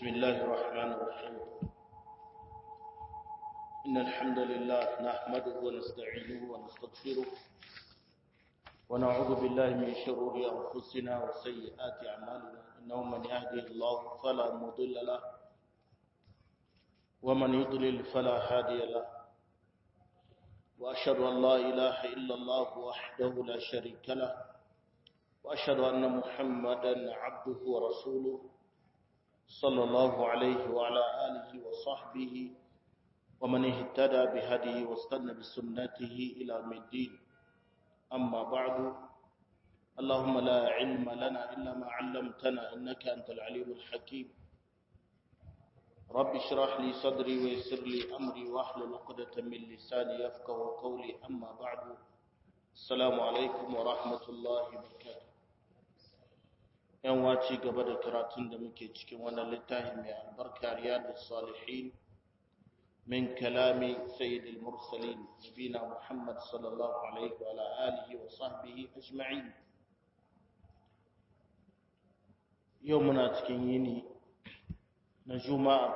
بسم الله الرحمن الرحيم إن الحمد لله نحمده ونستعينه ونستغفره ونعوذ بالله من شرور أنفسنا وسيئات أعمالنا إنه من يهدي الله فلا مضل له ومن يضلل فلا هادي له وأشهد أن لا إله إلا الله وحده لا شريك له وأشهد أن محمدا عبده ورسوله صلى الله عليه وعلى آله وصحبه ومن اهتدى بهديه واستنى بسنته إلى يوم الدين أما بعد اللهم لا علم لنا إلا ما علمتنا إنك أنت العليم الحكيم رب اشرح لي صدري ويسر لي أمري واحلل عقدة من لساني يفقه قولي أما بعد السلام عليكم ورحمة الله وبركاته yan waci gaba da karatun da muke cikin wannan littafi mai albarka riyadus salihin min kalami sayyidil mursalin nabina muhammad sallallahu alaihi wa alihi wa sahbihi ajma'in yau muna cikin yini na juma'a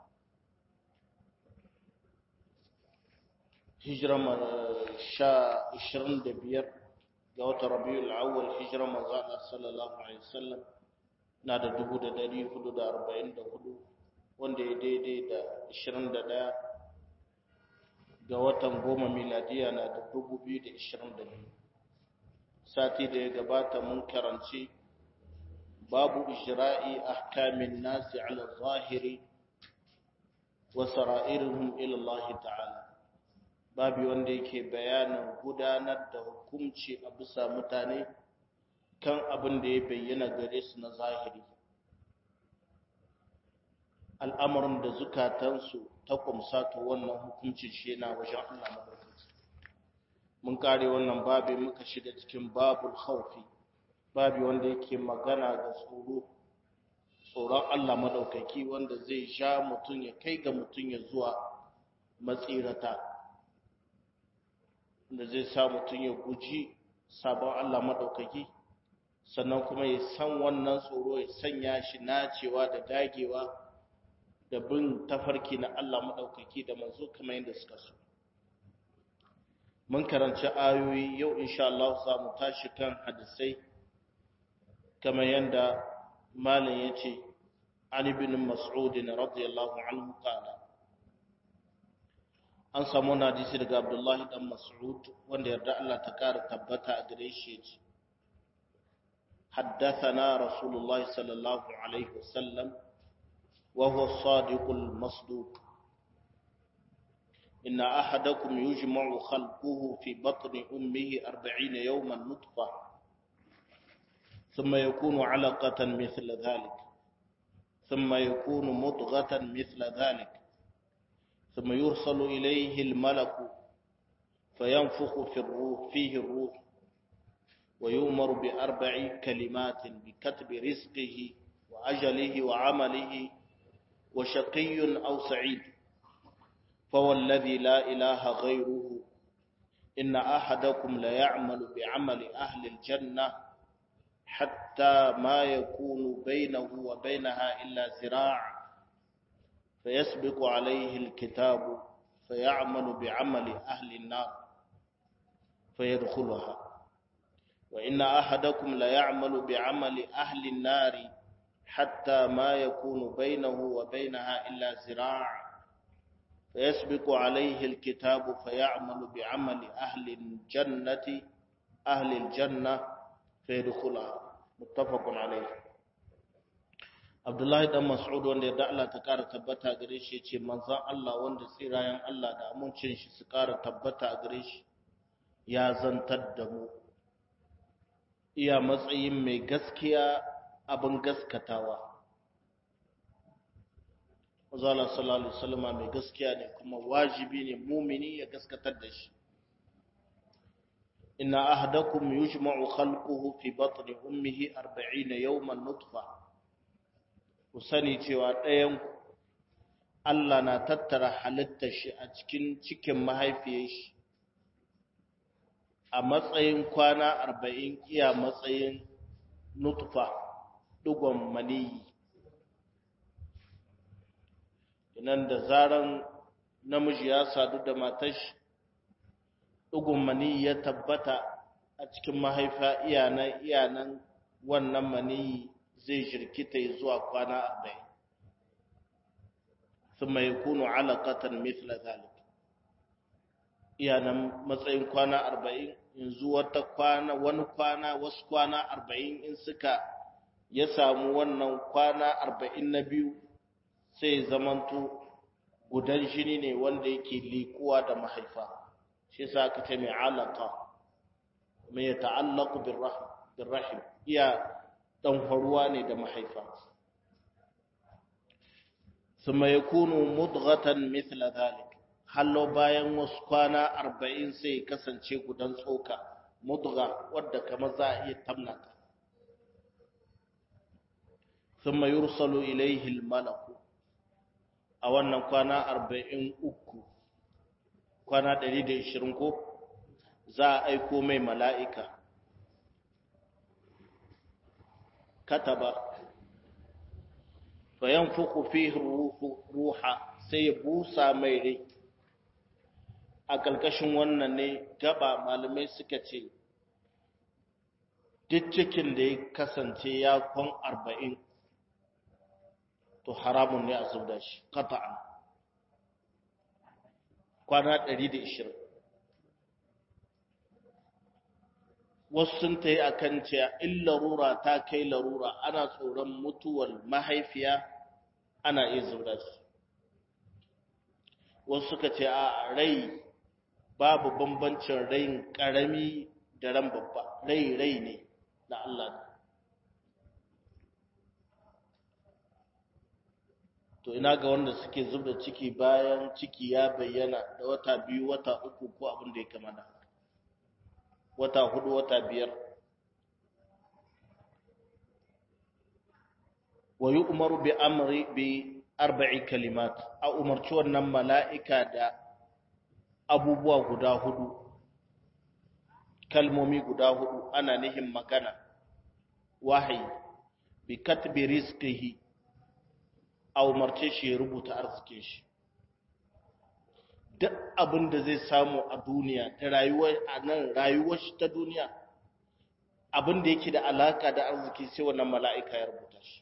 hijira sha 25 ga watan rabiul awwal hijira manzo Allah sallallahu alaihi wasallam na da 1444 wanda ya daidai da 21 ga watan goma miladiya na da 2022 sati da ya gabata mun karanci babu ijra'i ahkamin nasi ala zahiri wa sara'irihim ila Allah ta'ala babu wanda yake bayanin gudanar da hukunci a bisa mutane kan abin da ya bayyana gare su na zahiri al'amarin da zukatansu ta kumsa ta wannan hukuncin shi yana wajen Allah madaukaki mun kare wannan babu muka shiga cikin babul khawfi babu wanda yake magana ga tsoro tsoron Allah madaukaki wanda zai sha mutum ya kai ga mutum ya zuwa matsirata da zai sa mutum ya guji sabon Allah maɗaukaki sannan kuma ya san wannan tsoro ya sanya shi nacewa da dagewa da bin tafarki na Allah maɗaukaki da manzo kamar yadda suka so mun karanci ayoyi yau insha Allah za mu tashi kan hadisai kamar yadda malam ya ce an ibn mas'ud radiyallahu anhu qala an samu wani hadisi daga abdullahi dan mas'ud wanda yarda Allah ta kara tabbata a gare shi yace haddathana rasulullah sallallahu alaihi wasallam wa huwa as-sadiqul masduq إن أحدكم يجمع خلقه في بطن أمه أربعين يوما نطفة ثم يكون علقة مثل ذلك ثم يكون مضغة مثل ذلك ثم يرسل إليه الملك فينفخ في الروح فيه الروح ويؤمر بأربع كلمات بكتب رزقه وأجله وعمله وشقي أو سعيد فوالذي لا إله غيره إن أحدكم ليعمل بعمل أهل الجنة حتى ما يكون بينه وبينها إلا زراع فيسبق عليه الكتاب فيعمل بعمل أهل النار فيدخلها وإن أحدكم ليعمل بعمل أهل النار حتى ما يكون بينه وبينها إلا زراع فيسبق عليه الكتاب فيعمل بعمل أهل الجنة أهل الجنة فيدخلها متفق عليه Abdullahi dan Mas'ud wanda ya Allah ta ƙara tabbata gare shi ce manzon Allah wanda tsirayen Allah da amincin shi su ƙara tabbata a gare shi ya zantar da mu iya matsayin mai gaskiya abin gaskatawa Azala sallallahu alaihi wasallam mai gaskiya ne kuma wajibi ne mumini ya gaskatar da shi inna ahadakum yujma'u khalquhu fi batni ummihi 40 yawman nutfa ku sani cewa ɗayan Allah na tattara halittar shi a cikin cikin mahaifiyar shi a matsayin kwana arba'in iya matsayin nutfa ɗigon maniyi nan da zaran namiji ya sadu da matashi ɗugun mani ya tabbata a cikin mahaifa iyanan iyanan wannan mani zai jirkita zuwa kwana arba'in ثم يكون علقة مثل ذلك iyanan matsayin kwana arba'in yanzu wata kwana wani kwana wasu kwana arba'in in suka ya samu wannan kwana arba'in na biyu sai zamanto gudan jini ne wanda yake likuwa da mahaifa shi yasa aka ce mai alaka mai ya ta'allaku bin rahim iya dan faruwa ne da mahaifa ثم يكون مضغة مثل ذلك hallo bayan wasu kwana arba'in sai kasance gudan tsoka mudga wadda kamar za a iya tamnata sun mai yursalu ilaihi malaku a wannan kwana arba'in uku kwana ɗari da ishirin ko za a aiko mai mala'ika kataba fayan fuku fi ruha sai ya busa mai rai a ƙarƙashin wannan ne gaba malamai suka ce duk cikin da ya kasance ya kwan arba'in to haramun ne a zubda shi kata'an kwana ɗari da ishirin wasu sun ta yi a kan cewa in larura ta kai larura ana tsoron mutuwar mahaifiya ana iya zubda shi wasu suka ce a rai babu bambancin rain ƙarami da ran babba rai rai ne na Allah to ina ga wanda suke zubda ciki bayan ciki ya bayyana da wata biyu wata uku ko abin da ya kama da wata hudu wata biyar wa yi umaru bi amri bi arba'i kalimat a umarci wannan mala'ika da abubuwa guda hudu kalmomi guda hudu ana nihin magana wahayi bi katbi rizqihi a umarce shi ya rubuta arzikin shi duk abin da zai samu a duniya da rayuwar a nan rayuwar shi ta duniya abin da yake da alaka da arziki sai wannan mala'ika ya rubuta shi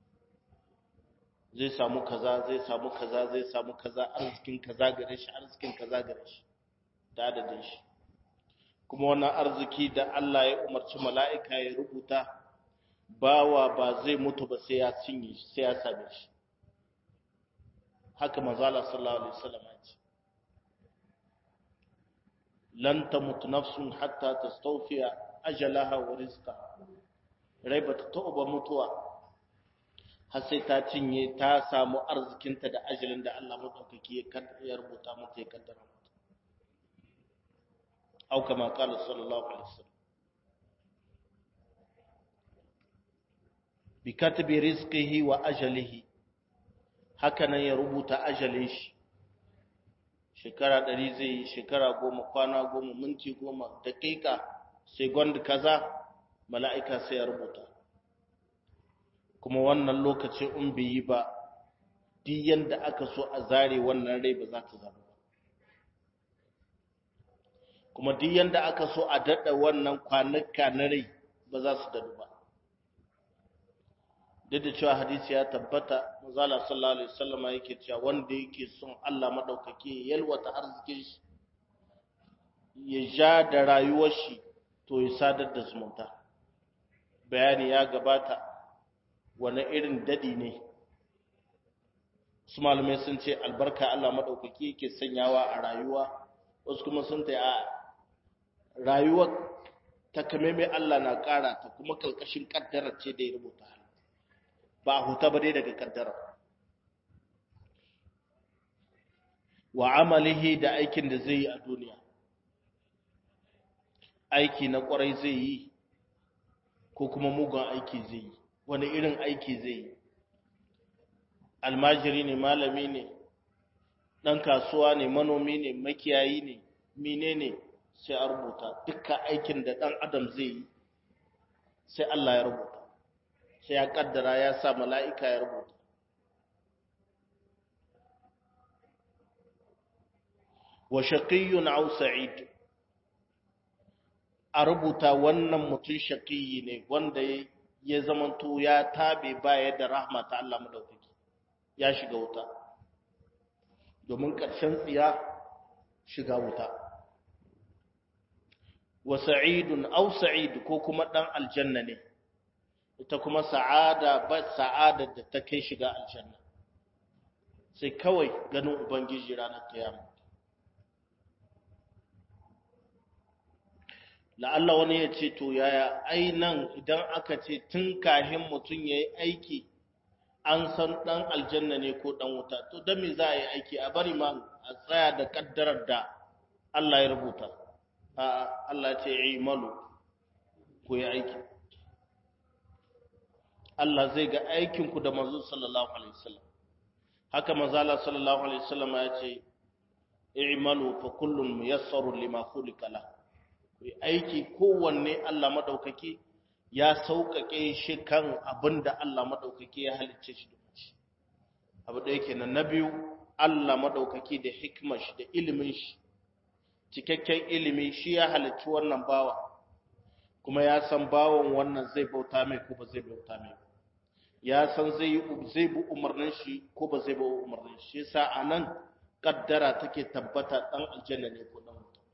zai samu kaza zai samu kaza zai samu kaza arzikin kaza gare shi arzikin kaza gare shi da adadin shi kuma wannan arziki da Allah ya umarci mala'ika ya rubuta bawa ba zai mutu ba sai ya cinye shi sai ya same shi haka manzala sallallahu alaihi wasallam ya ce lan tamut nafsun hatta tastawfiya ajalaha wa rizqaha rai ba ta taɓa mutuwa har sai ta cinye ta samu arzikinta da ajalin da Allah madaukaki ya rubuta mata ya kaddara mata au kama qala sallallahu alaihi wasallam bi katbi rizqihi wa ajalihi haka nan ya rubuta ajalin shi shekara ɗari zai yi shekara goma kwana goma minti goma daƙiƙa sai gwanda kaza mala'ika sai ya rubuta kuma wannan lokacin in bai yi ba duk yanda aka so a zare wannan rai ba za ta zama ba kuma duk yanda aka so a daɗa wannan kwanuka na rai ba za su daɗu ba duk da cewa hadisi ya tabbata manzala sallallahu alaihi wasallama yake cewa wanda yake son Allah madaukake ya yalwata arzikin shi ya ja da rayuwar shi to ya sadar da zumunta bayani ya gabata wani irin dadi ne su malamai sun ce albarka Allah madaukake yake sanyawa a rayuwa wasu kuma sun ta a rayuwar ta kame mai Allah na ƙara ta kuma kalkashin kaddarar ce da ya rubuta ba a huta ba dai daga kaddara wa amalihi da aikin da zai yi a duniya aiki na kwarai zai yi ko kuma mugun aiki zai yi wani irin aiki zai yi almajiri ne malami ne ɗan kasuwa ne manomi ne makiyayi ne mine ne sai a rubuta dukkan aikin da ɗan adam zai yi sai Allah ya rubuta sai ya kaddara ya sa mala'ika ya rubuta wa shaqiyyun aw sa'id a rubuta wannan mutum shaqiyi ne wanda ya zamanto ya tabe baya da rahma ta Allah madaukaki ya shiga wuta domin ƙarshen tsiya shiga wuta wa sa'idun aw sa'id ko kuma dan aljanna ne ita kuma sa'ada ba sa'ada da ta kai shiga aljanna sai kawai ganin ubangiji ranar kiyama la'alla wani ya ce to yaya ai nan idan aka ce tun kahin mutum ya yi aiki an san ɗan aljanna ne ko ɗan wuta to don me za a yi aiki a bari ma a tsaya da ƙaddarar da Allah ya rubuta a Allah ce yi malu ku yi aiki Allah zai ga aikinku da manzo sallallahu alaihi wasallam haka manzo Allah sallallahu alaihi wasallam ya ce i'malu fa kullun muyassarun lima khuliqa lahu ku aiki kowanne Allah maɗaukaki ya sauƙaƙe shi kan abin da Allah maɗaukaki ya halicce shi da shi. Abu da yake na biyu, Allah maɗaukaki da hikimar shi da ilimin shi, cikakken ilimi shi ya halicci wannan bawa, kuma ya san bawan wannan zai bauta mai ko ba zai bauta mai ba. Ya san zai bi umarnin shi ko ba zai bi umarnin shi, yasa a nan ƙaddara take tabbata ɗan aljanna ne ko ɗan wuta.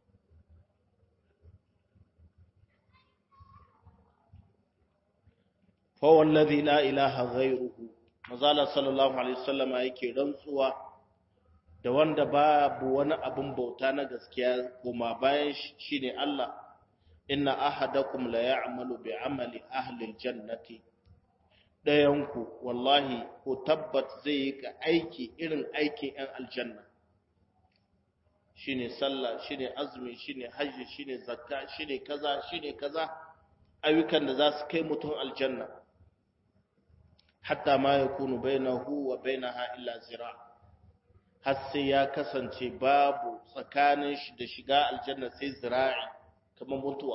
fawallazi la ilaha ghairuhu mazala sallallahu alaihi wasallama yake rantsuwa da wanda babu wani abin bauta na gaskiya kuma bayan shine Allah inna ahadakum la ya'malu bi amali ahli aljannati dayanku wallahi ko tabbat zai yi ka aiki irin aikin yan aljanna shine sallah shine azumi shine hajji shine zakka shine kaza shine kaza ayyukan da za su kai mutum aljanna hatta ma ya kunu bainahu wa bainaha illa zira har sai ya kasance babu tsakanin shi da shiga aljanna sai zira'i kamar mutuwa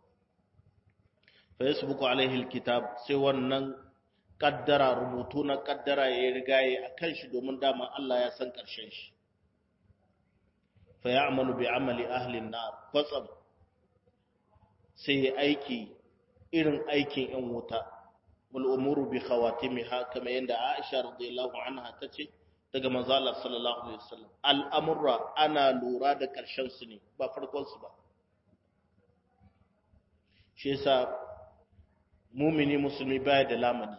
fa yasbuku alaihi alkitab sai wannan kaddara rubutu na kaddara ya riga ya akan shi domin dama Allah ya san karshen shi fa ya'malu bi amali ahli an-nar kwatsam sai ya aiki irin aikin yan wuta والأمور بخواتمها كما يند عائشة رضي الله عنها تتي daga manzo Allah sallallahu alaihi wasallam al'amurra ana lura da ƙarshen su ne ba farkon su ba shi yasa mumini musulmi baya da lamani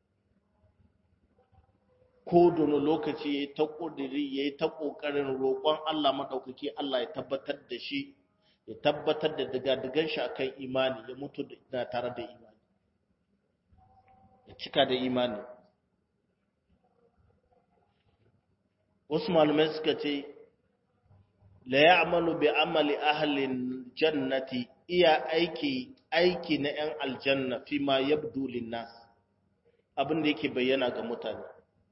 ko dono lokaci yayi ta kudiri yayi ta kokarin roƙon Allah madaukaki Allah ya tabbatar da shi ya tabbatar da daga-dagan shi akan imani ya mutu da tare da imani ya cika da imani wasu malamai suka ce la ya'malu bi amali ahlin jannati iya aiki aiki na yan aljanna fi ma yabdu linnas abin da yake bayyana ga mutane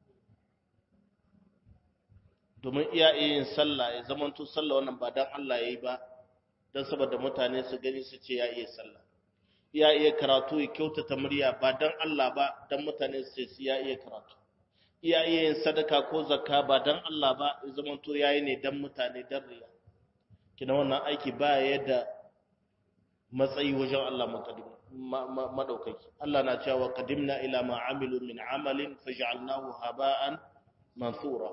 domin iya yin sallah ya zamanto sallah wannan ba dan Allah yayi ba dan saboda mutane su gani su ce ya iya sallah ya iya karatu ya kyautata murya ba don Allah ba don mutane su ce ya iya karatu ya iya yin sadaka ko zakka ba don Allah ba ya zama to yayi ne don mutane don riya kina wannan aiki ba ya da matsayi wajen Allah madaukaki Allah na cewa qadimna ila ma amilu min amalin faj'alnahu haba'an mansura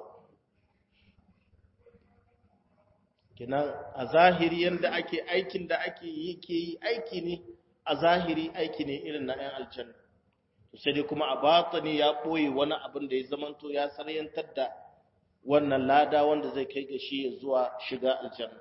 kina a zahiri yanda ake aikin da ake yi ke yi aiki ne a zahiri aiki ne irin na ‘yan aljanna. Sai dai kuma a batani ya ɓoye wani abin da ya zamanto ya saryantar da wannan lada wanda zai kai ga shi ya zuwa shiga aljanna.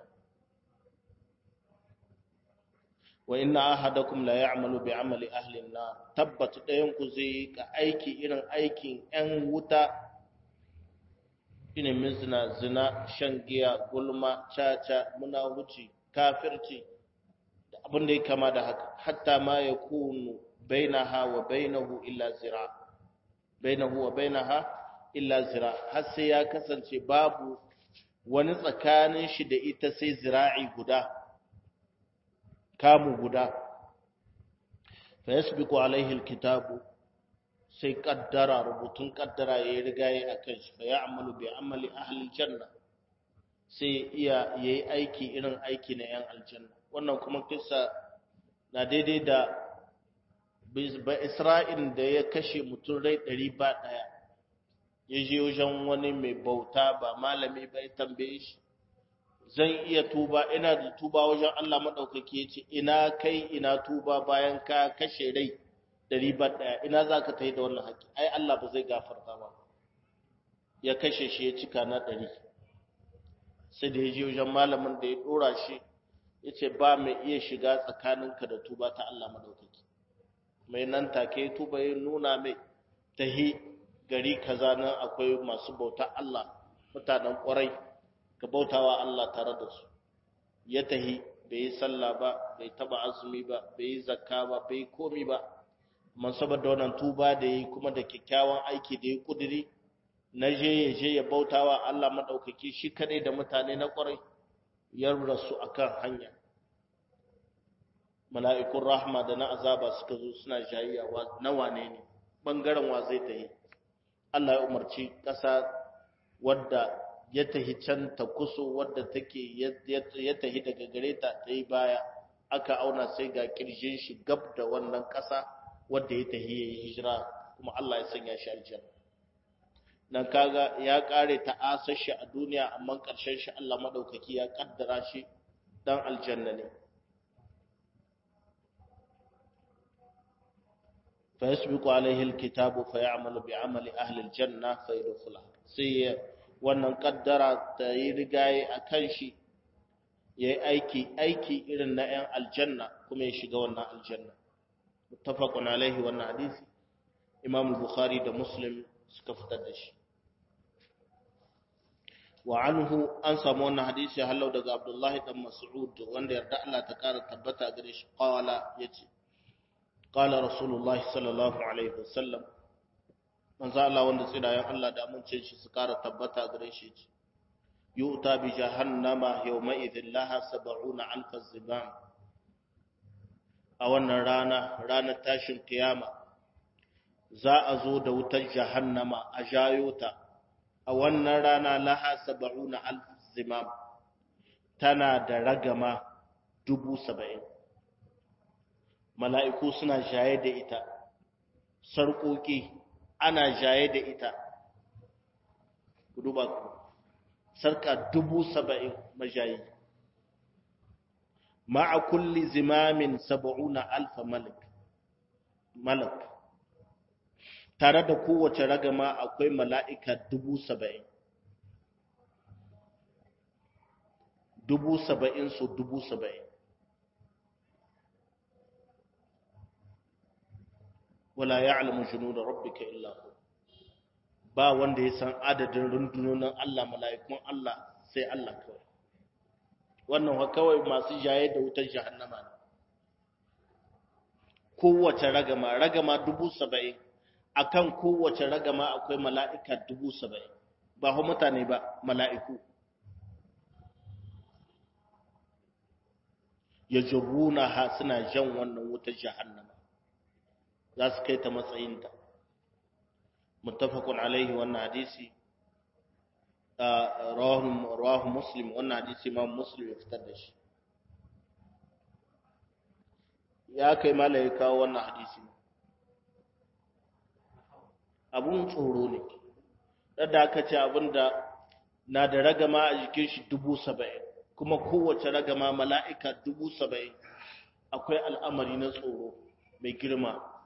Wa inna ahadakum la ya'malu bi amali ahli na tabbata ɗayan ku zai ka aiki irin aikin ‘yan wuta ilimin zina zina shan giya gulma caca munahuci kafirci abin da ya kama da haka hatta ma ya kunu bainaha wa bainahu illa zira bainahu wa bainaha illa zira har sai ya kasance babu wani tsakanin shi da ita sai zira'i guda kamu guda fa yasbiqu alaihi alkitabu sai kaddara rubutun kaddara ya riga ya akan shi fa ya'malu bi amali ahli janna sai iya yayi aiki irin aiki na yan aljanna wannan kuma kissa na daidai da ba Isra'il da ya kashe mutum rai ɗari ba ɗaya ya je wajen wani mai bauta ba malami ba ya tambaye shi zan iya tuba ina da tuba wajen Allah maɗaukaki ya ce ina kai ina tuba bayan ka kashe rai ɗari ba ɗaya ina za ka ta yi da wannan haƙƙi ai Allah ba zai gafarta ba ya kashe shi ya cika na ɗari sai da ya je wajen malamin da ya ɗora shi ya ce ba mai iya shiga tsakaninka da tuba ta Allah maɗaukaki mai nan take tuba ya nuna mai tahi gari kaza nan akwai masu bauta Allah mutanen ƙwarai ka bautawa Allah tare da su ya tahi bai yi sallah ba bai taba azumi ba bai yi zakka ba bai yi komi ba man saboda wannan tuba da yi kuma da kyakkyawan aiki da ya kudiri na je ya je ya bautawa Allah madaukaki shi kadai da mutane na ƙwarai ya rasu akan hanya mala'ikun rahma da na azaba suka zo suna jayayya na wane ne bangaren wa zai tahi Allah ya umarci ƙasa wadda ya tahi can ta kuso wadda take ya tahi daga gare ta ta yi baya aka auna sai ga kirjin shi gab da wannan ƙasa wadda ya tahi ya yi hijira kuma Allah ya sanya shi aljanna nan kaga ya kare ta asar shi a duniya amma ƙarshen shi Allah madaukaki ya kaddara shi dan aljanna ne فيسبق عليه الكتاب فيعمل بعمل أهل الجنة فيدخلها sai wannan kaddara ta yi rigaye a kan shi ya yi aiki aiki irin na 'yan aljanna kuma ya shiga wannan aljanna mutafakun alaihi wannan hadisi imam bukhari da muslim suka fitar da shi wa anhu an samu wannan hadisi hallau daga abdullahi dan mas'ud wanda yarda Allah ta kara tabbata gare shi qala yace qala rasulullahi sallallahu alaihi wasallam manzo Allah wanda tsirayen Allah da amincin shi su kara tabbata gare shi ce yu'ta bi jahannama yawma idhin laha 70 alf zibam a wannan rana ranar tashin kiyama za a zo da wutar jahannama a jayo ta a wannan rana laha 70 alf zimam tana da ragama dubu saba'in mala'iku suna jaye da ita sarƙoƙi ana jaye da ita ku duba ku sarka dubu saba'in majayi ma'a kulli zimamin saba'una alfa malik malak tare da kowace ragama akwai mala'ika dubu saba'in dubu saba'in su dubu saba'in wala ya'lamu junuda rabbika illa hu ba wanda ya san adadin rundunonin Allah mala'ikun Allah sai Allah kawai wannan wa kawai masu jaye da wutar jahannama ne kowace ragama ragama dubu saba'in akan kowace ragama akwai mala'ika dubu saba'in ba hu mutane ba mala'iku ya jabuna ha suna jan wannan wutar jahannama za su kai ta matsayinta muttafaqun alaihi wannan hadisi rawahu muslim wannan hadisi imam muslim ya fitar da shi ya kai mala ya kawo wannan hadisi abun tsoro ne da aka ce abinda na da ragama a jikin shi dubu saba'in kuma kowace ragama mala'ika dubu saba'in akwai al'amari na tsoro mai girma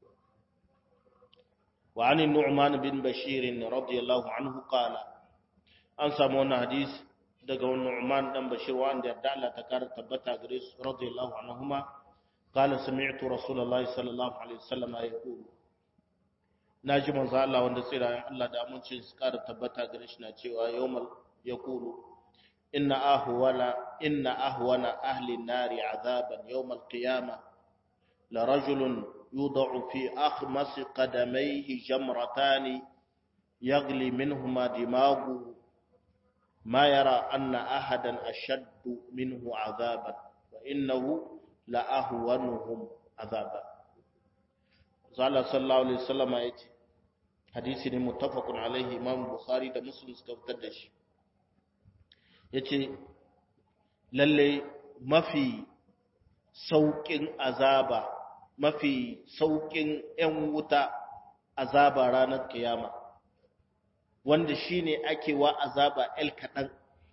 وعن النعمان بن بشير رضي الله عنه قال an samu wani hadisi daga wani Nu'man dan Bashir wanda ya Allah ta kara tabbata gare su radiyallahu anhuma qala sami'tu rasulullahi sallallahu alaihi wasallam yaqulu naji manzo Allah wanda tsira Allah da amincin su kara tabbata gare shi na cewa yawmal yaqulu inna ahwala inna ahwana ahli an-nari azaban yawmal qiyamah la rajulun يوضع في أخمص قدميه جمرتان يغلي منهما دماغه ما يرى أن أحدا أشد منه عذابا وإنه لأهونهم عذابا قال صلى الله عليه وسلم آياتي حديث متفق عليه إمام البخاري ده مسلم سكفتدش yace lalle mafi saukin azaba mafi saukin ‘yan wuta azaba ranar kiyama wanda shine ake wa azaba el kaɗan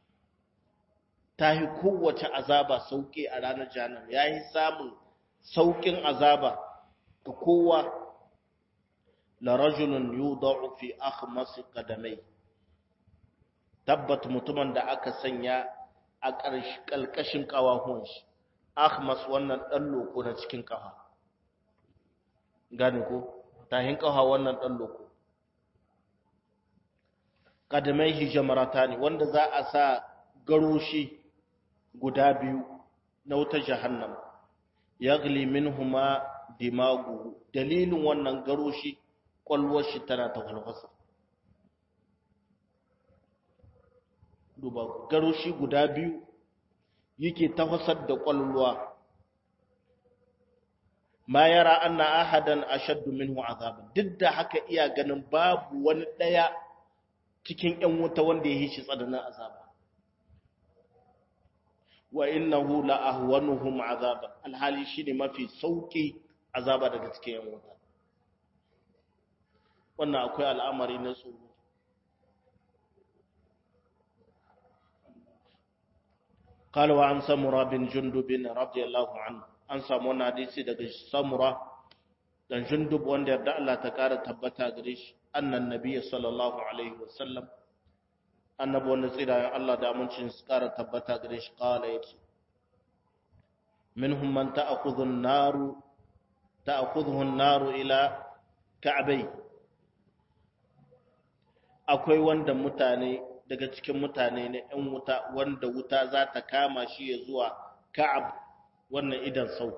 ta yi kowace azaba sauƙi a ranar janar ya yi samun sauƙin azaba ga kowa la rajulun yudau fi akhmasi qadamai tabbat mutumin da aka sanya a ƙarƙashin ƙawahuwan shi akhmas wannan ɗan loko na cikin ƙafa gane ko tahin ƙafa wannan ɗan loko qadamai hijamarata ne wanda za a sa garoshi guda biyu na wuta jahannam yagli minhuma dimagu dalilin wannan garoshi kwalwar shi tana ta falfasa duba garoshi guda biyu yake tafasar da kwalwa ma yara anna ahadan ashaddu minhu azaban duk da haka iya ganin babu wani daya cikin yan wuta wanda ya yi shi tsananin azaba wa innahu la ahwanuhum azaban alhali shine mafi sauki azaba daga cikin yan wuta wannan akwai al'amari na tsoro قال وعن سمرة بن جندب رضي الله عنه an samu wani hadisi daga samura dan jundub wanda yarda Allah ta kara tabbata gare shi annan nabiyyi sallallahu alaihi wasallam annabi wanda tsira Allah da amincin su kara tabbata gare shi kala yace minhum man ta'khudhu an-naru ta'khudhu an-naru ila ka'bai akwai wanda mutane daga cikin mutane ne ɗan wuta wanda wuta za ta kama shi ya zuwa ka'ab wannan idan sau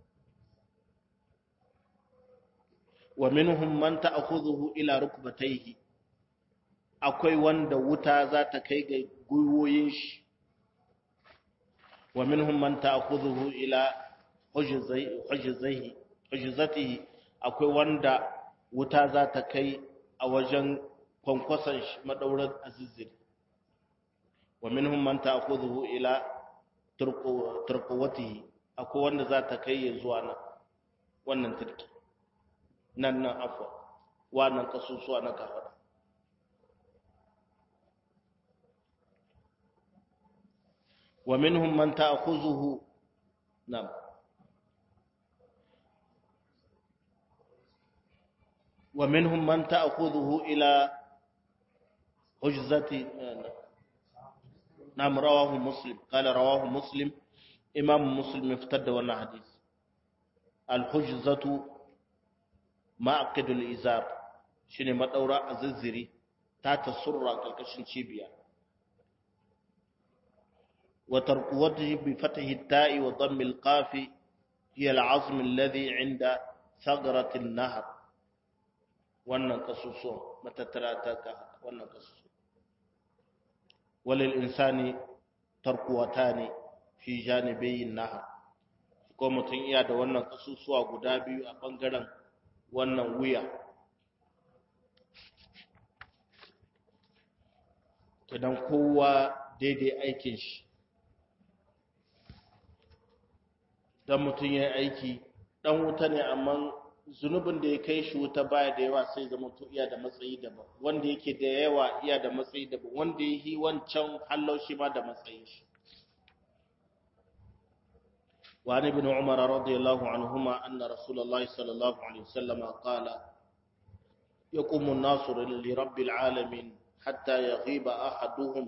wa minhum man ta'khudhuhu ila rukbatayhi akwai wanda wuta za ta kai ga gwiwoyin shi wa minhum man ta'khudhuhu ila hujzaihi hujzatihi akwai wanda wuta za ta kai a wajen kwankwason shi madaurar azizir wa minhum man ta'khudhuhu ila turqawatihi akwai wanda za ta kai ya zuwa nan wannan turki nan nan afwa wannan kasusuwa na kafada wa minhum man ta'khuzuhu nam wa minhum man ta'khuzuhu ila hujzati nam rawahu muslim qala rawahu muslim imam muslim ya fitar da wannan hadisi al-hujzatu ma'aqidul izar shine madaura azizziri ta tasurra kalkashin cibiya wa tarquwatihi bi fathi at-ta'i wa dhammi al-qafi hiya al-'azm alladhi 'inda thagrati an-nahr wannan kasuso matattara ta wannan kasuso walil insani tarquwatani fi janibayin nahar ko mutum iya da wannan kasusuwa guda biyu a ɓangaren wannan wuya idan kowa daidai aikin shi don mutum ya aiki ɗan wuta ne amma zunubin da ya kai shi wuta baya da yawa sai zama to iya da matsayi daban wanda yake da yawa iya da matsayi daban wanda ya yi wancan hallau shi ma da matsayin shi وعن ابن عمر رضي الله عنهما أن رسول الله صلى الله عليه وسلم قال يقوم الناس لرب العالمين حتى يغيب أحدهم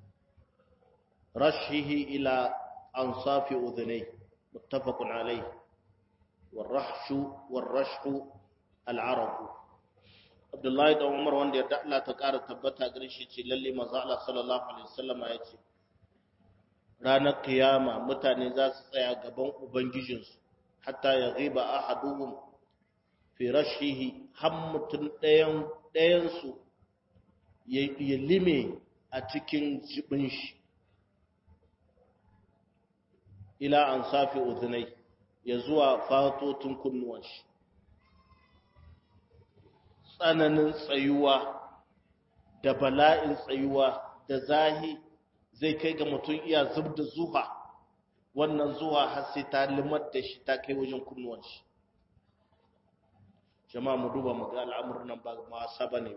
رشه إلى أنصاف أذنيه متفق عليه والرحش والرشح العرب عبد الله بن عمر وند يدع لا تقار تبتا غريشي للي مزال صلى الله عليه وسلم يأتي ranar kiyama mutane za su tsaya gaban ubangijinsu hatta ya riba ahaduhum fi rashihi har mutum ɗayansu ya lime a cikin jibin shi ila an safi uzunai ya zuwa fatotun kunnuwan shi tsananin tsayuwa da bala'in tsayuwa da zahi zai kai ga mutum iya zub da zuha wannan zuwa har sai ta limar da shi ta kai wajen kunnuwan shi jama'a mu duba mu ga al'amuran nan ba ma saba ne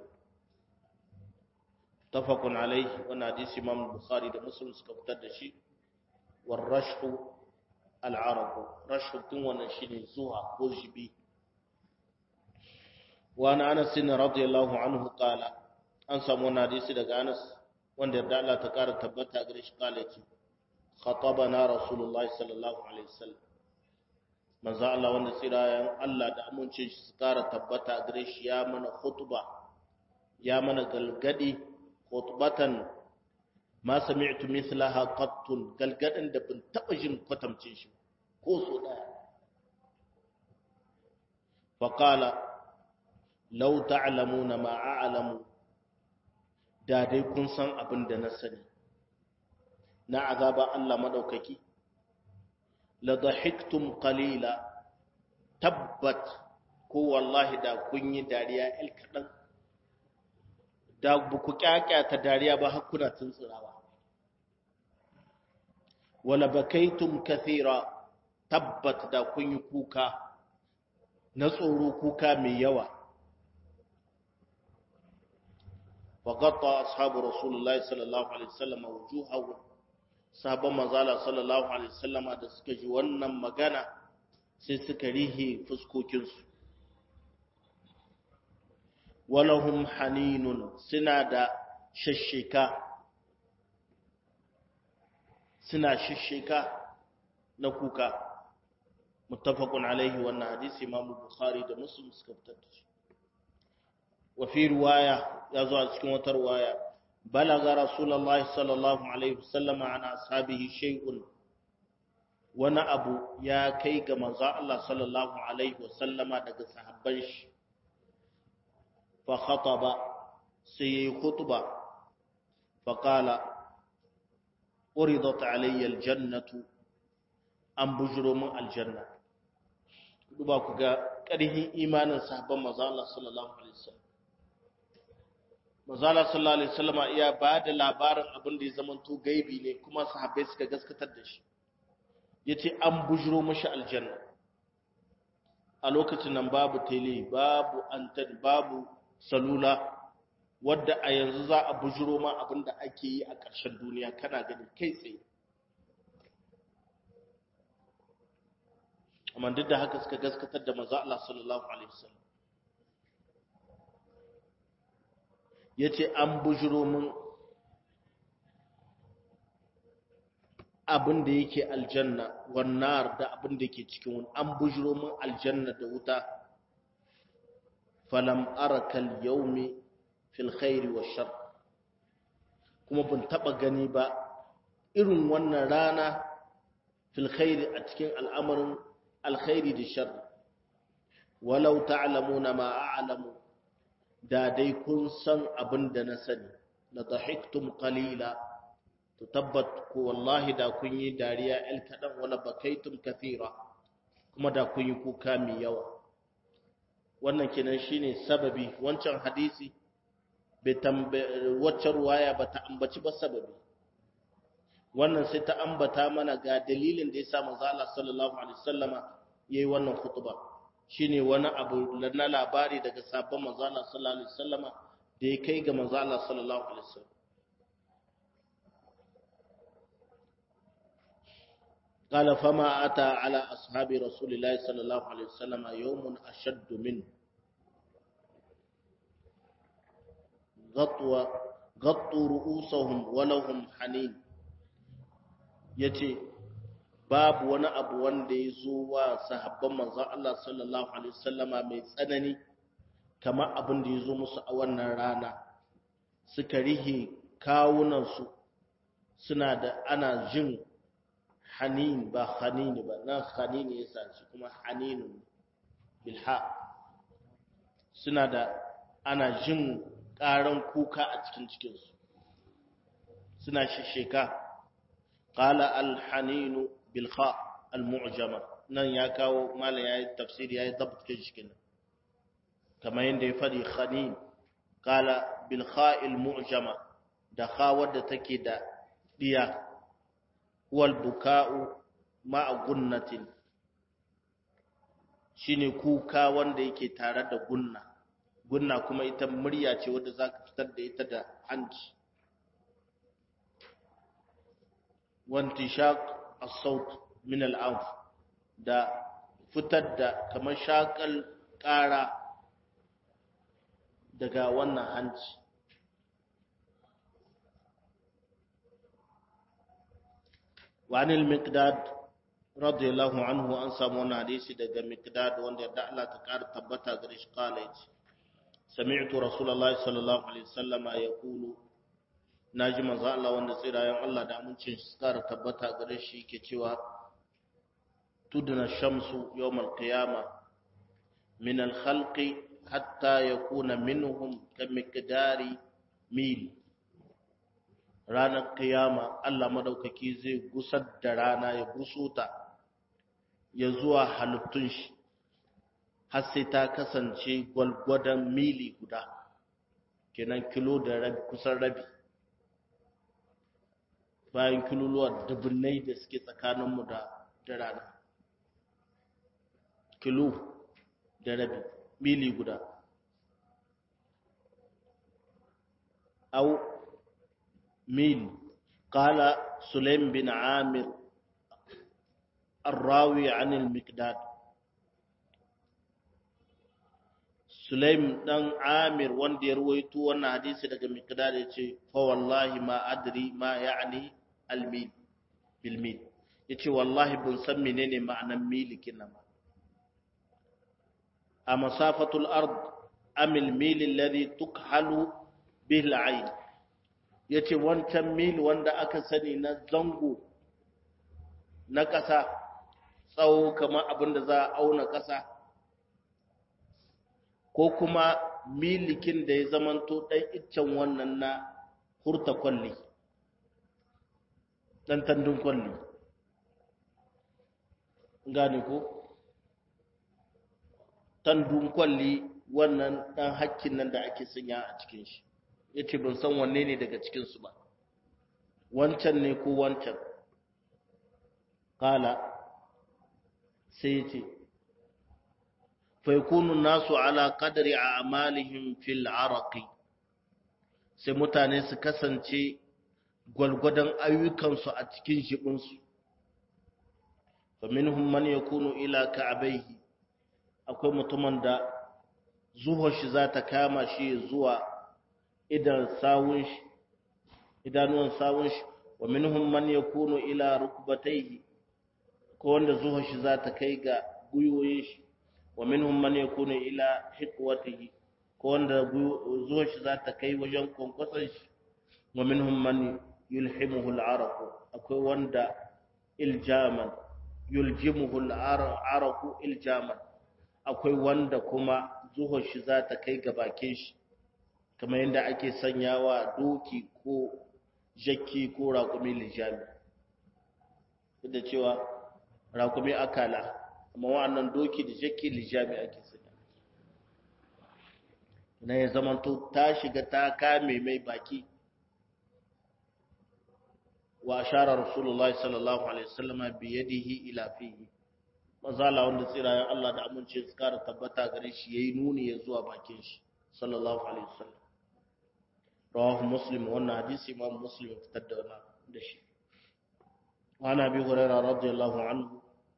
tafakun alaihi wannan hadisi imam bukhari da muslim suka fitar da shi war rashu al'arabu rashu tun wannan shine zuwa ko jibi wa na anas radiyallahu anhu qala an samu wannan hadisi daga anas wanda yarda Allah ta kara tabbata gare shi kala yace khatabana rasulullahi sallallahu alaihi wasallam manzo Allah wanda tsirayen Allah da amincin shi su kara tabbata gare shi ya mana khutba ya mana galgadi khutbatan ma sami'tu mithlaha qattun galgadin da bin taba jin kwatamcin shi ko so daya fa qala law ta'lamuna ma a'lamu da dai kun san abin da na sani na azaba Allah madaukaki la dhahiktum qalila tabbat ko wallahi da kun yi dariya il kadan da buku ta dariya ba hakuna tuntsirawa wala bakaitum kathira tabbat da kun yi kuka na tsoro kuka mai yawa وغطى أصحاب رسول الله صلى الله عليه وسلم وجوههم sahabban manzala sallallahu alaihi wasallama da suka ji wannan magana sai suka rihe fuskokinsu walahum haninun suna da shashshika suna shashshika na kuka muttafaqun alaihi wannan hadisi Imam Bukhari da Muslim suka fitar da shi wa fi riwaya ya zo a cikin wata riwaya balaga rasulullah sallallahu alaihi wasallam an ashabihi shay'un wani abu ya kai ga manzo Allah sallallahu alaihi wasallama daga sahabban shi fa khataba sai khutba fa qala uridat alayya aljannatu an bujuro min aljanna duba ku ga ƙarhin imanin sahabban manzo Allah sallallahu alaihi wasallam Mazala sallallahu Alaihi wasallama iya ba da labarin abin da ya zamanto gaibi ne kuma sahabbai suka gaskatar da shi. Ya ce an bujiro mashi aljanna. A lokacin nan babu tele, babu antan, babu salula, wadda a yanzu za a bujiro ma abin da ake yi a ƙarshen duniya kana gani kai tsaye. Amma duk da haka suka gaskatar da maza Allah sallallahu Alaihi wasallam. ya ce an bujiro min abin da yake aljanna wannan da abin da ke cikin wani an bujiro min aljanna da wuta falam arakal yaumi fil khairi wa shar kuma ban taba gani ba irin wannan rana fil khairi a cikin al'amarin alkhairi da shar walau ta'lamuna ma a'lamu da dai kun san abin da na sani la dhahiktum qalila to tabbat ko wallahi da kun yi dariya el kadan wala bakaitum kathira kuma da kun yi kuka mai yawa wannan kenan shine sababi wancan hadisi bai wacce ruwaya ba ta ambaci ba sababi wannan sai ta ambata mana ga dalilin da ya sa manzo Allah sallallahu alaihi wasallama yayi wannan khutba shine wani abu na labari daga sabon manzo Allah sallallahu alaihi wasallama da ya kai ga manzo Allah sallallahu alaihi wasallam قال فما أتى على أصحاب رسول الله صلى الله عليه وسلم يوم أشد منه غطوا غطوا رؤوسهم ولهم حنين yace babu wani abu wanda ya zo wa sahabban manzon Allah sallallahu alaihi wasallama mai tsanani kamar abin da ya zo musu a wannan rana suka rihe kawunansu suna da ana jin hanin ba hanini ba nan hanini ya sace kuma haninun bilha suna da ana jin ƙaran kuka a cikin cikinsu suna shisheka qala alhaninu bilha almu'jama nan ya kawo malam yayi tafsiri yayi dabtin cikin kamar yadda ya fadi khanin qala bilha almu'jama da kha wadda take da diya wal buka'u ma'a gunnatin shine kuka wanda yake tare da gunna gunna kuma ita murya ce wadda zaka fitar da ita da hanci wantishaq as-saut min al-anf da fitar da kamar shakal ƙara daga wannan hanci وعن المقداد رضي الله عنه an samu wani hadisi daga miqdad wanda yadda Allah ta ƙara tabbata gare shi kala yace sami'tu rasulullahi sallallahu alaihi wasallama yaqulu naji manzo Allah wanda tsirayen Allah da amincin shi ƙara tabbata gare shi yake cewa tudna shamsu yawm al-qiyama min al-khalqi hatta yakuna minhum kamiqdari mil ranar kiyama Allah madaukaki zai gusar da rana ya gusuta ya zuwa halittun shi har sai ta kasance gwalgwadon mili guda kenan kilo da rabi kusan rabi bayan kiloluwa dubunnai da suke tsakaninmu da da rana kilo da rabi mili guda au ميل قال سليم بن عامر الراوي عن المقداد سليم دان عامر wanda ya ruwaito wannan hadisi daga miqdad yace fa wallahi ma adri ma ya'ni al-mil bil mil yace wallahi bun san menene ma'anan mil kinan ma a masafatul ard am al-mil alladhi tukhalu bihi al-ayn ya ce wancan mil wanda aka sani na zango na ƙasa tsawo kamar abin da za a auna ƙasa ko kuma milikin da ya zamanto ɗan iccen wannan na hurta kwalli ɗan tandun kwalli gane ko tandun kwalli wannan ɗan hakkin nan da ake sanya a cikin shi ya ce ban san wanne ne daga cikinsu ba wancan ne ko wancan kala sai ya ce faikunu nasu ala kadari a amalihim fil araqi sai mutane su kasance gwalgwadon ayyukansu a cikin shibinsu faminhum man yakunu ila ka'abaihi akwai mutumin da zuwa shi za ta kama shi zuwa idan sawun shi idanuwan sawun shi wa minhum man yakunu ila rukbatayhi ko wanda zuwa shi za ta kai ga guyoyin shi wa minhum man yakunu ila hiqwatihi ko wanda zuwa shi za ta kai wajen kwankwason shi wa minhum man yulhimuhu al-araq akwai wanda iljaman yuljimuhu al-araq iljaman akwai wanda kuma zuwa shi za ta kai ga bakin shi kamar yadda ake sanyawa doki ko jakki ko raƙumi lijami da cewa raƙumi akala amma wa'annan doki da jakki lijami ake sanya na ya zamanto ta shiga ta kame mai baki wa ashara rasulullah sallallahu alaihi wasallam bi yadihi ila fihi mazala wanda tsirayen Allah da amince su kara tabbata gare shi yayi nuni ya zuwa bakin shi sallallahu alaihi wasallam rawahu muslim wannan hadisi imam muslim ya fitar da wannan da shi wa ana bi hurairah radiyallahu anhu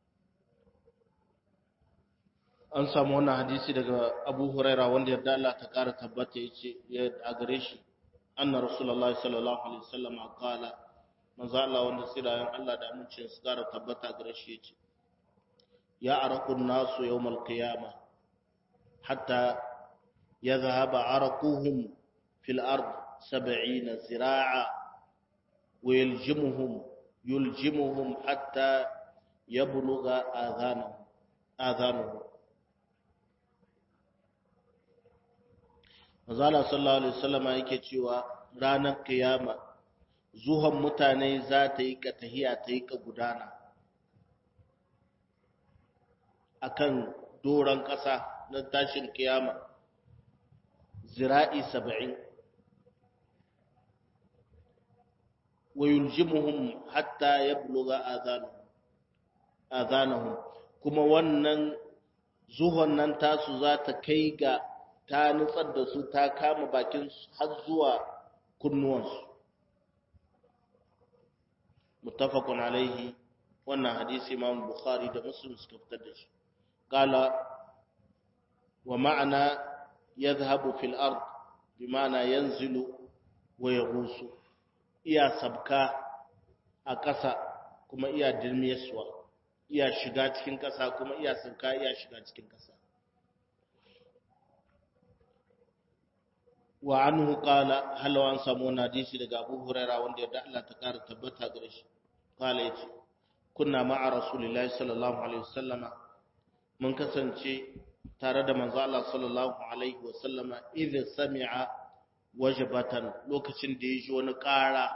an samu wannan hadisi daga abu hurairah wanda yarda Allah ta kara tabbata yace ya a gare shi anna rasulullahi sallallahu alaihi wasallam qala manzo Allah wanda tsirayen Allah da amincin su kara tabbata gare shi yace ya araqun nasu yawmal qiyamah hatta yadhhaba araquhum fil ard 70 zira'a ويلجمهم يلجمهم حتى يبلغ آذانهم آذانهم Mazala sallallahu Alaihi wasallama yake cewa ranar kiyama zuhan mutane za ta yi ka tahiya ta yi ka gudana a kan doron ƙasa na tashin kiyama zira'i saba'in wa yuljimuhum hatta yablugha adhanuhum adhanuhum kuma wannan zuhon nan tasu za ta kai ga ta nutsar da su ta kama bakin har zuwa kunnuwansu muttafaqun alaihi wannan hadisi imam bukhari da muslim suka fitar da shi qala wa ma'ana yadhhabu fil ard bi ma'ana yanzilu wa yaghusu iya sabka a ƙasa kuma iya dirmiyaswa iya shiga cikin ƙasa kuma iya sabka iya shiga cikin ƙasa wa anhu qala halaw an samu hadisi daga Abu Hurairah wanda ya da Allah ta kara tabbata gare shi qala yace kunna ma'a rasulillahi sallallahu alaihi wasallama mun kasance tare da manzo Allah sallallahu alaihi wasallama idza sami'a wajbatan lokacin da yaji wani ƙara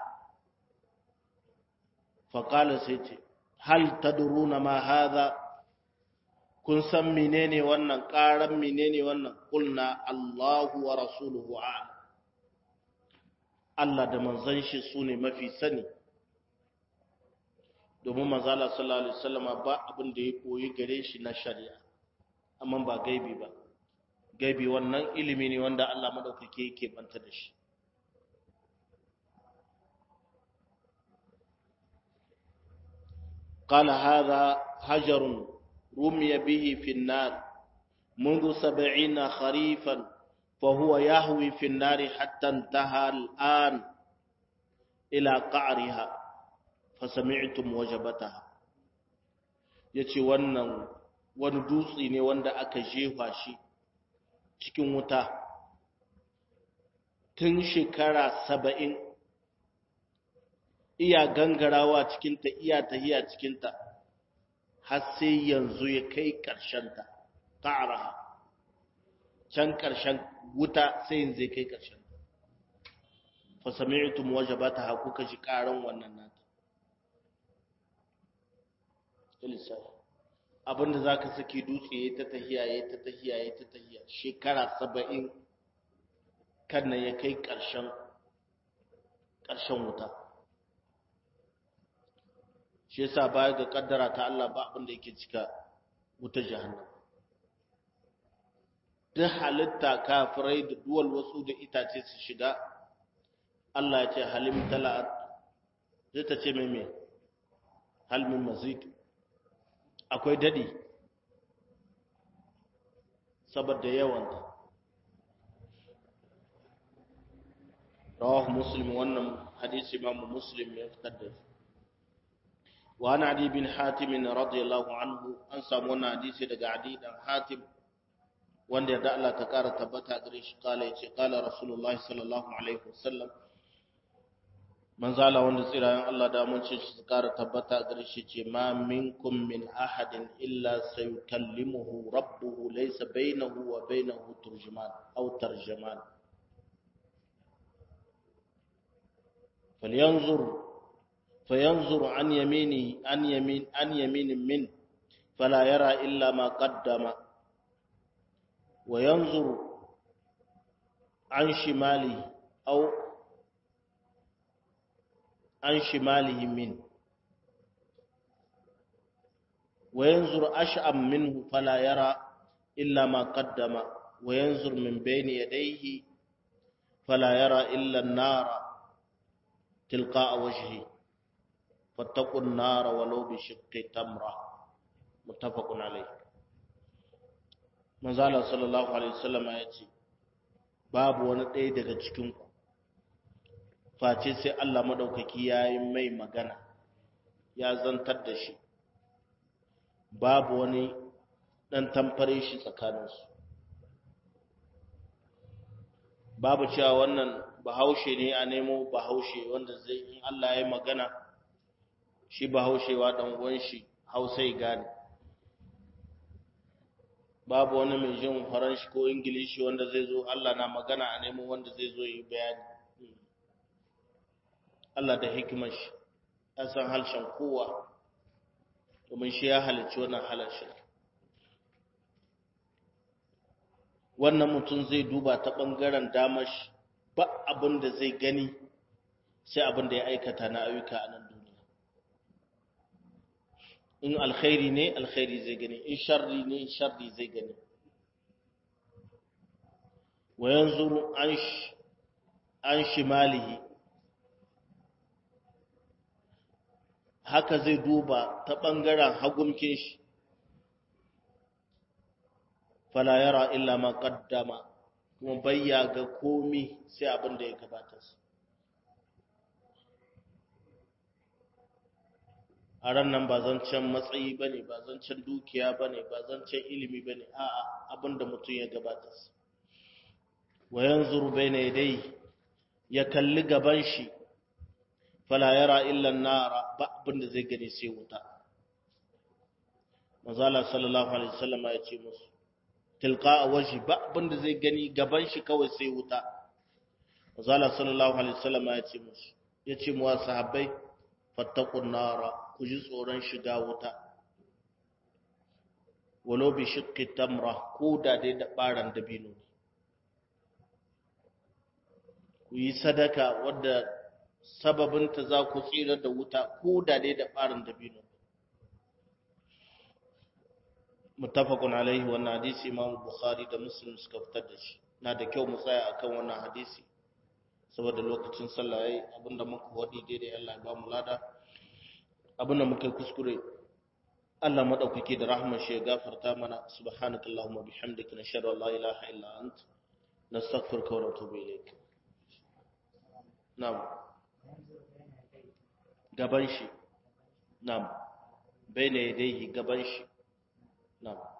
fa qala sai ce hal tadruna ma hadha kun san menene wannan ƙaran menene wannan kulna Allahu wa rasuluhu a'lam Allah da manzon shi sune mafi sani domin manzala sallallahu alaihi wasallam ba abin da ya koyi gare shi na shari'a amma ba gaibi ba gaibi wannan ilimi ne wanda Allah madaukake yake banta da shi قال هذا حجر رمي به في النار منذ سبعين خريفا فهو يهوي في النار حتى انتهى الآن إلى قعرها fasami'tum wajabataha yace wannan wani dutse ne wanda aka jefa shi cikin wuta tun shekara saba'in iya gangarawa cikinta iya tahiya cikinta har sai yanzu ya kai ƙarshenta ƙa'araha can ƙarshen wuta sai yanzu ya kai ƙarshenta fasami'tum wajabataha kuka ji ƙaran wannan nata lissafi abinda za ka saki dutse ya ta tahiya ya ta tahiya ya ta tahiya shekara saba'in kan nan ya kai ƙarshen ƙarshen wuta shi yasa baya ga kaddara ta Allah ba abinda yake cika wuta jahannam duk halitta kafirai da duwal wasu da itace su shiga Allah ya ce halim tala'at zai ta ce mai mai halmin mazid akwai daɗi saboda yawanta rawahu muslim wannan hadisi imamu muslim ya fitar da shi wa ana adi bin hatim radiyallahu anhu an samu wannan hadisi daga adi dan hatim wanda da Allah ta kara tabbata gare shi kala yace kala rasulullahi sallallahu alaihi wasallam manzala wanda tsirayen Allah da mun ce shi kara tabbata gare shi ce ma minkum min ahadin illa sayukallimuhu rabbuhu laysa bainahu wa bainahu turjuman aw tarjuman falyanzur fayanzur an yamini an yamin an yamin min fala yara illa ma qaddama wa yanzur an shimali aw عن شماله منه وينظر أشأم منه فلا يرى إلا ما قدم وينظر من بين يديه فلا يرى إلا النار تلقاء وجهه فاتقوا النار ولو بشق تمرة متفق عليه manzala sallallahu alaihi wasallam ya ce babu wani ɗaya daga cikinku face sai Allah maɗaukaki ya yi mai magana ya zantar da shi babu wani ɗan tamfare shi tsakaninsu babu cewa wannan bahaushe ne a nemo bahaushe wanda zai in Allah ya yi magana shi bahaushewa ɗan uwan shi hausa ya gane babu wani mai jin faranshi ko ingilishi wanda zai zo Allah na magana a nemo wanda zai zo yi bayani Allah da hikimar shi ya san harshen kowa domin shi ya halicci wannan harshen wannan mutum zai duba ta ɓangaren damar shi ba abin da zai gani sai abin da ya aikata na ayyuka a nan duniya in alkhairi ne alkhairi zai gani in sharri ne sharri zai gani wa yanzuru an an shimalihi haka zai duba ta ɓangaren hagumkin shi fala yara illa ma qaddama kuma bayya ga komi sai abin da ya gabata su a ran nan ba zancen matsayi ba ne ba zancen dukiya ba ne ba zancen ilimi ba ne a'a abin da mutum ya gabata su wa yanzuru bayna yadayhi ya kalli gaban shi fala yara illa nara ba abin da zai gani sai wuta manzala sallallahu alaihi wasallam ya ce musu tilqa wajhi ba abin da zai gani gaban shi kawai sai wuta manzala sallallahu alaihi wasallam ya ce musu ya ce mu sahabbai fattaqun nara ku ji tsoron shiga wuta walau bi shiqqi tamra ko da dai da baran dabino ne ku yi sadaka wadda sababinta za ku tsira da wuta ko da dai da ɓarin dabino muttafaqun alaihi wannan hadisi imam bukhari da muslim suka fitar da shi na da kyau mu tsaya akan wannan hadisi saboda lokacin sallah yayi abinda muka wadi daidai Allah ya ba mu lada abinda muka yi kuskure Allah madaukake da rahmar shi ya gafarta mana subhanakallahumma bihamdika nashhadu an la ilaha illa anta nastaghfiruka wa natubu ilayk Nam. Gaban shi. Nam. Bai ne dai gaban shi. Nam.